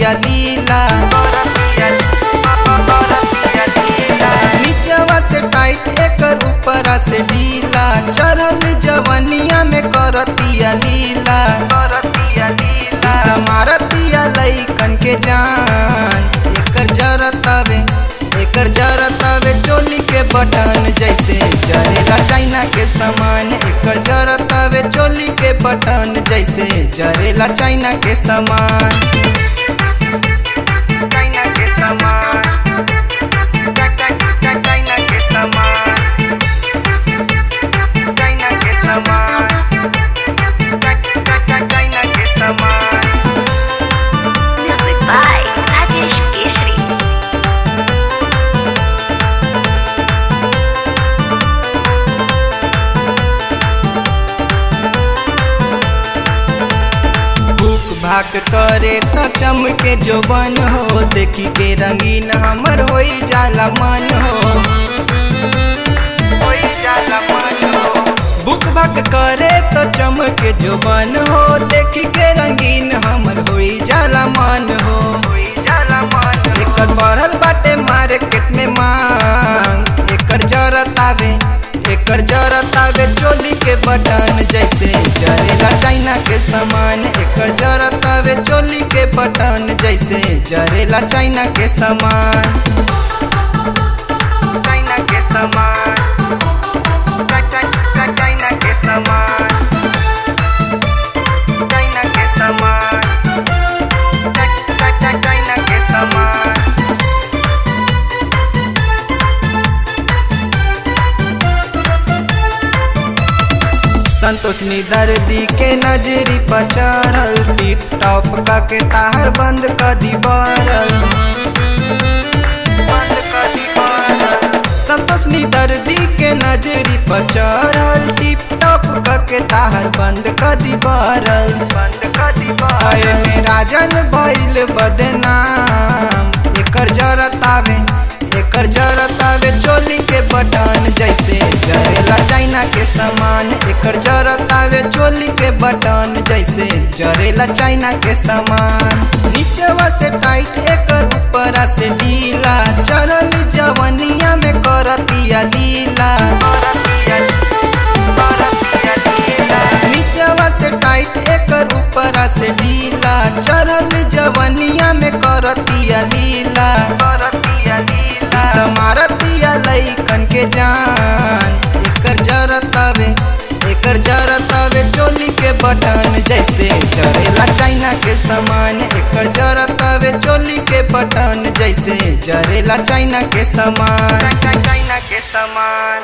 करतिया लीला नीचवा से टाइट एकर ऊपरा से ढीला चढ़ल जवनिया में करतिया लीला मारतिया लइकन के जान एकर जरतावे एकर जरतावे चोली के बटन जैसे जरेला चाइना के सामान एकर जरतावे चोली के बटन जैसे जरेला चाइना के सामान चाइना के सामान चाइना के सामान चाइना के सामान चाइना के सामान Music by Rajesh Keshri. भूख भाक करे त चमके जो बन हो देखी के रंगीन हमर होई जाला मन हो होई जाला मन हो भूख भाक करे त चमके जो बन हो देखी के रंगीन हमर होई जाला मन हो होई जाला मन एकर बढ़ल बाटे मार्केट में मांग एकर जरत आवे एकर जरत आवे चोली के बटन जैसे जरेला चाइना के सामान एकर जरत आवे चोली के बटन जैसे जरेला चाइना के सामान चाइना के सामान चाइना के सामान चाइना के सामान चाइना के सामान संतोष नी दर्दी के नजरी पर चढ़ल टिप टॉप का के तार बंद कर दी बरल बंद कर दी बरल संतोष नी दर्दी के नजरी पर चढ़ल टिप टॉप का के तार बंद कर दी बरल बंद कर दी बरल में राजन भइल बदनाम एकर जरत आवे एकर जरत आवे चोली के बटन जैसे जरेला चाइना के सामान एकर जरत आवे चोली के बटन जैसे जरेला चाइना के सामान नीचवा से टाइट एकर ऊपरा से ढीला चढ़ल जवनिया में करतिया लीला नीचवा से टाइट एकर ऊपरा से ढीला चढ़ल जवनिया में करतिया लीला करतिया लीला मारतिया लइकन के जान एकर जरत आवे एकर जरत आवे चोली के बटन जैसे जरेला चाइना के सामान एकर जरत आवे चोली के बटन जैसे जरेला चाइना के सामान चाइना के सामान